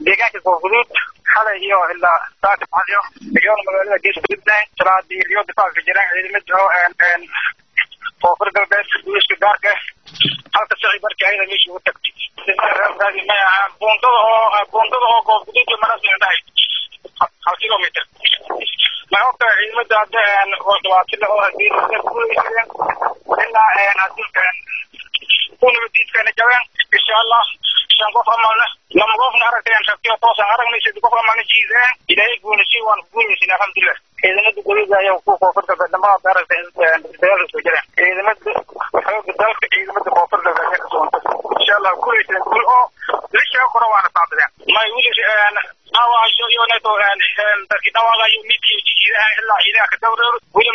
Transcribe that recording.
deegaanka koonfuduud xalay iyo ilaa saaka baxyo iyoona magaalada gees gudubnayn salaadii iyo difaaca jiraan ciidamada oo koonfur galbeed guuska gaarka halka sicii markii ayada meesha ugu tagtay may ahaa buundada oo buundada oo koonfuduud iyo maras dhahay hal kilomitr ma ogta ciidamada hadda oo dhibaatada oo hadii guulaysadeen ilaa hadii kunabadiidkana jabeen insha allah shan qof amalna lama qofna aragteen rabtiyo toosan aragnay sadi qof amalna jiideen ilaahay guulisay waan guulaysin alxamdulilah ciidamada goliga ayaa ku koonfur galbeed dhammaad aragtay dagaalka soo jireen ciidamada xooga dalka ciidamada koonfur galbeed ayaa kasoontay insha allah guulaysan guul oo lishaa kora waana saabadeen may wili dhaawacasho iyo neto dadkii dhaawaqayo midkii jiidaha ilaa ciidaha ka dawreero weli